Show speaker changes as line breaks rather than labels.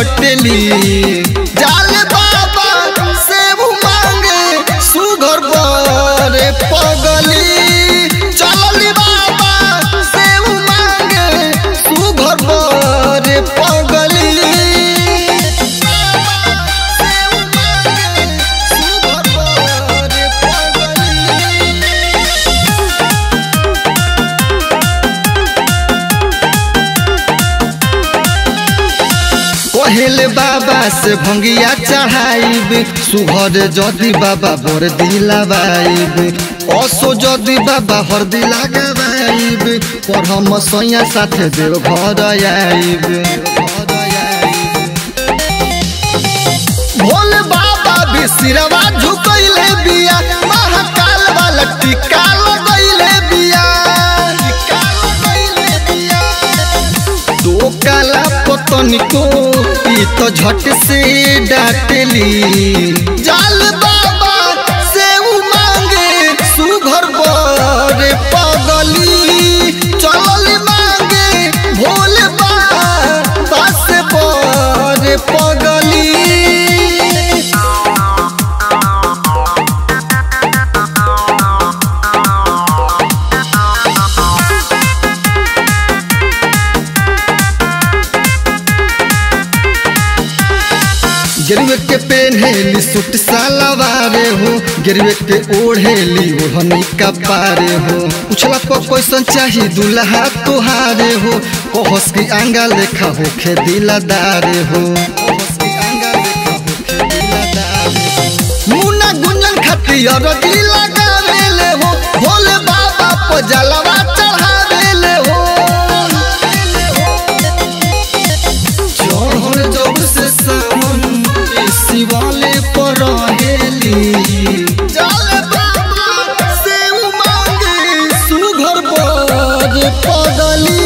डटली जाल बाबा से मांगे सुघर बरे पगली चलली बाबा से मांगे सुघर बरे पगली पहले बाबा से भंगिया चढ़ाइब सुघर जदि बाबा बर दिलावाइब असो जदि बाबा हरदी लगावाइब पर हम सैया साथे देव घर आइब भोले बाबा भी सिरवा झुकैले बिया महाकाल वाला टीका लगैले बिया टीका लगैले बिया दो काला पतन को ई तो झट से डाटली जाल बाबा से उ मांगे सुघर बरे पगली चलल मांगे भोले बाबा से बरे पगली गिरवे के पेन्हेली सूट सालवारे हो गिरवे के ओढ़ेली ओढ़नी का पारे हो उछला पर कैसन चाही दुल्हा तुहारे हो कहस की आंगा लेखा होखे दिलादारे हो कहस की आंगा लेखा होखे दिलादारे हो। मुन्ना गुंजन खतियर दिल लगावेले हो भोले बाबा पर जलवा चढ़ावेले हो चढ़ल जब से सावन ए शिवाले पर रहेली जल बाबा से उ मांगे सुघर बर पगली